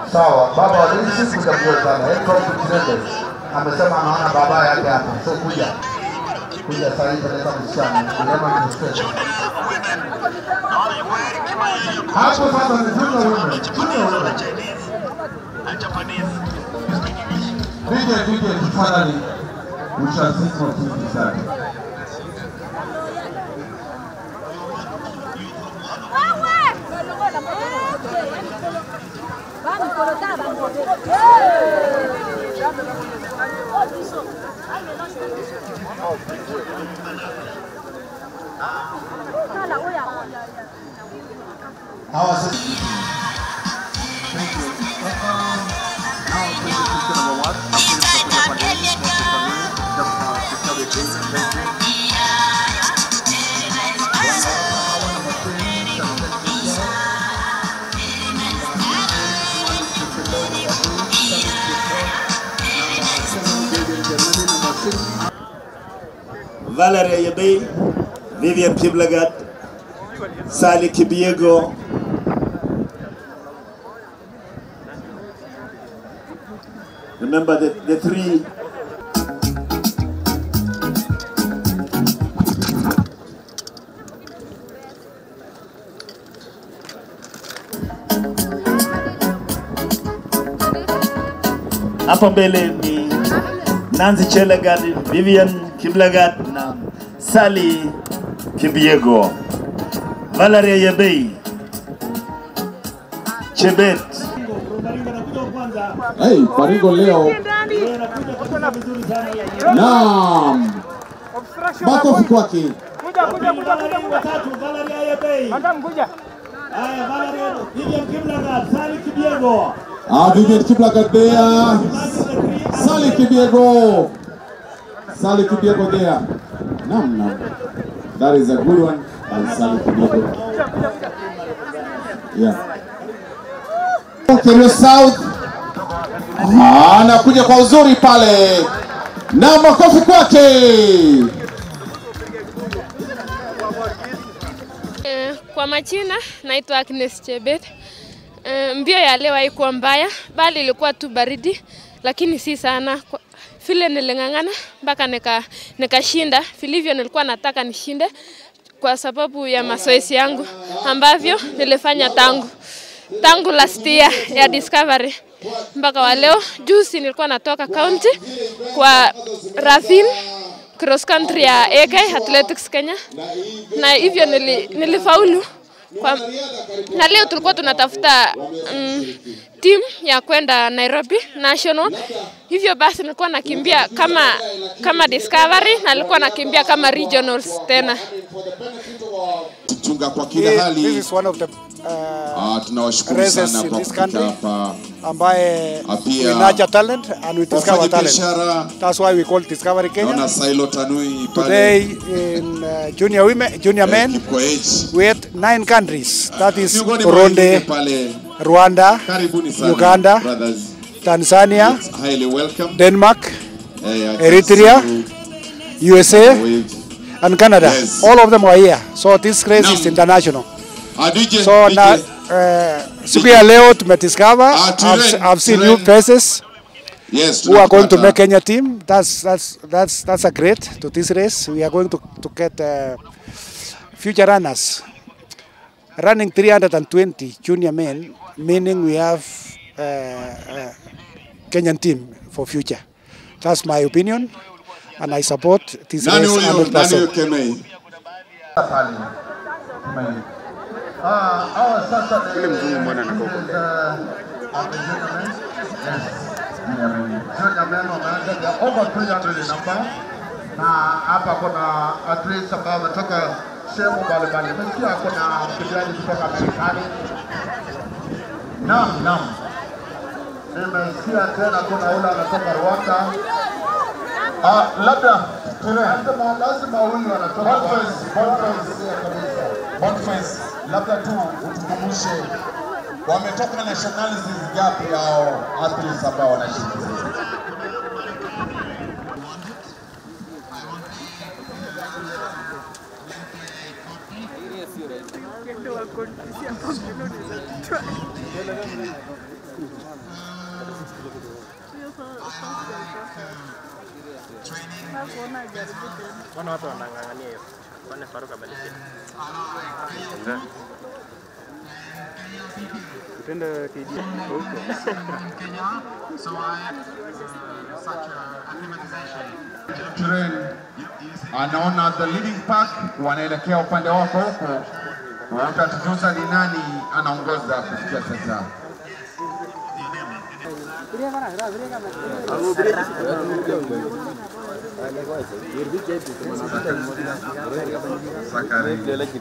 Sawa, baba wa Daisy kuja mbio sana. Head coach Kitende amesema anaona baba yake hapa. So kuja. Kuja sasa hivi leta msichana. Neema ni msichana. Hapo sasa ni junior women. Junior women. DJ, DJ, tafadhali. We shall see more things inside. Hawa sasa Valerie Yebei, Vivian Kiblagat, Sally Kibiego, Remember the, the three hapo mbele ni Nancy Chelagat, Vivian Kiblagat na Sally Kibiego, Valeria Yebei, Chebet. Hey, Faringo leo. Naam. Makofi kwake. Kuja, kuja, kuja, kuja, kuja. Valeria Yebei. Madam, kuja. Haya, Valeria, Vivian Kiblagat, Sally Kibiego. Ah, Vivian Kiplagat there. Sally Kibiego. Sally Kibiego there. Naam, naam. That is a good one. And Sally Kibiego. Yeah. Kerio South. Ah, anakuja kwa uzuri pale. Na makofi kwake. Eh, Kwa majina naitwa Agnes Chebet. Eh, Mbio ya leo haikuwa mbaya, bali ilikuwa tu baridi, lakini si sana. Kwa- Vile niling'ang'ana mpaka nika nikashinda vilivyo nilikuwa nataka nishinde kwa sababu ya mazoezi yangu ambavyo nilifanya tangu tangu last year ya Discovery mpaka wa leo. Juzi nilikuwa natoka county kwa Ravin cross country ya AK Athletics Kenya, na hivyo nili, nilifaulu kwa, na leo tulikuwa tunatafuta mm, timu ya kwenda Nairobi National. Hivyo basi nilikuwa nakimbia kama kama Discovery na nilikuwa nakimbia kama regionals tena. Tuchunga kwa kila This hali. is one of the uh, Ah, tunawashukuru races sana in kwa this kufika country. hapa. ambaye Pia- we nurture talent and we discover Wafanya talent. biashara That's why we call Discovery Kenya. naona Silo Tanui Today pale in uh, junior women, junior men, Kipkoech. we had nine countries. That is Miongoni mwa wengine Burundi, pale, Rwanda, karibuni sana Uganda, brothers. Tanzania, It's highly welcome. Denmark, Eh, I can Eritrea, see USA, you with- and Canada. Yes. All of them are here. So this race is Naam. international. Ah, DJ, So DJ. na uh, siku ya leo tumediscover Ah, I've, Turen, I've seen Turen. new faces Yes, who are going to tunapata. make Kenya team. That's that's that's that's a great to this race. We are going to to get uh, future runners running 320 junior men, meaning we have uh, uh, Kenyan team for future. That's my opinion, and I support this Nani race huyo? Nani huyo 100%. Kemei? pale. Tumaini. Ah, hawa sasa ni- Yule mzungu mbona anakaa huko mbele? Uh, are the gentlemen? Yes. Junior men. Junior men wameanza, they are over 300 in number. Na hapa kuna athletes ambao wametoka sehemu mbalimbali. Nimesikia kuna mkimbiaji kutoka Marekani. Naam, naam. Nimesikia tena kuna yule anatoka Rwanda. Ah, labda lazima lazima huyu anatoka Boniface, Boniface kabisa. Boniface, labda tu utukumbushe wametoka nationalities gapi hao athletes ambao wanashiriki sasa? Mbona watu wanang'ang'ania hiyo? Kwani Faruk abadilishe? Utende KG huko. Turen anaona the leading pack wanaelekea upande wako huko, utatujuza ni nani anaongoza kufikia sasa. Sakari.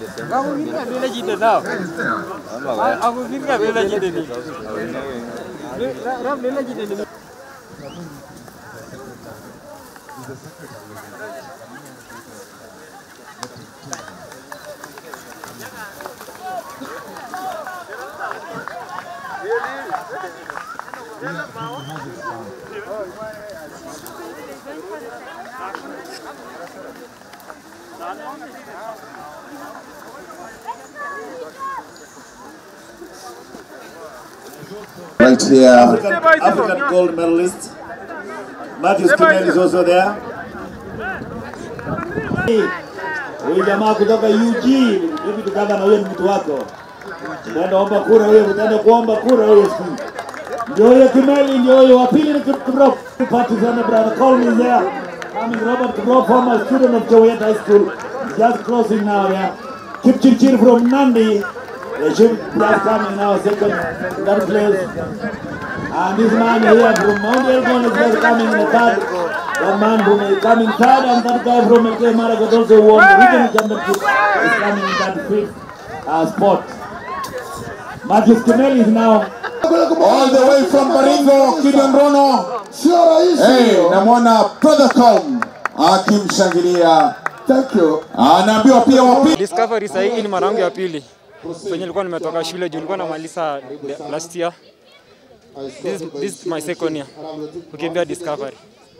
Right here. African, African gold medalist. Matthews Kimel is also there. Huyu jamaa kutoka UG, hivi tukaba na huyo ni mtu wako. Utaenda omba kura huyo, utaenda kuomba kura huyo siku. Ndio huyo Kimeli, ndio huyo wa pili ni Kiprop. Partisan brother Colin is there. Coming Robert Kiprop, former student of Jowet High School. Just closing now there. Kipchirchir from Nandi. They should just coming now second third place. And this man here from Mount Elgon is just coming in the third. One man from uh, coming third and that guy from LK Maragot also won the regional championship is coming in that fifth uh, spot. Matthews Kimeli is now All the way from Baringo, Gideon Rono. Sio rahisi Hey, hiyo. namwona brother Com akimshangilia. Thank you. Anaambiwa pia wapi Discovery sasa hii ni mara yangu ya pili. Kwenye nilikuwa nimetoka shule juu nilikuwa namaliza the- last year. This, this is my second year. Kukimbia Discovery.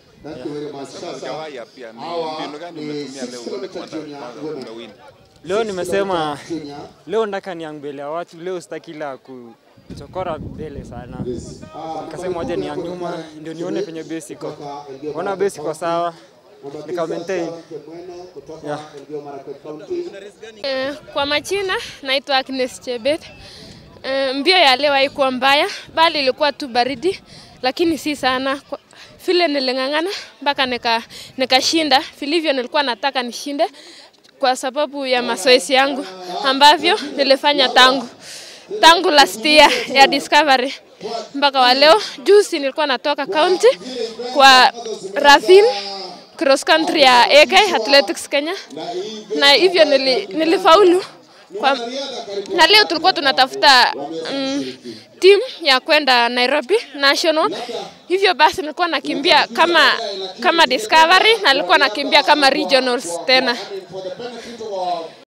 Leo nimesema leo nataka niang mbele ya watu, leo sitaki la kuchokora mbele sana. Nikasema waje niang nyuma ndio nione penye base iko. Ona base iko sawa. Nika maintain. Yeah. Eh, Kwa majina naitwa Agnes Chebet. Eh, Mbio ya leo haikuwa mbaya, bali ilikuwa tu baridi, lakini si sana. Kwa- Vile niling'ang'ana mpaka nika nikashinda vilivyo nilikuwa nataka nishinde kwa sababu ya mazoezi yangu ambavyo nilifanya tangu tangu last year ya Discovery mpaka wa leo. Juzi nilikuwa natoka county kwa Ravin cross country ya AK Athletics Kenya, na hivyo nili, nilifaulu kwa, na leo tulikuwa tunatafuta mm, timu ya kwenda Nairobi National. Hivyo basi nilikuwa nakimbia kama kama Discovery na nilikuwa nakimbia kama regionals tena.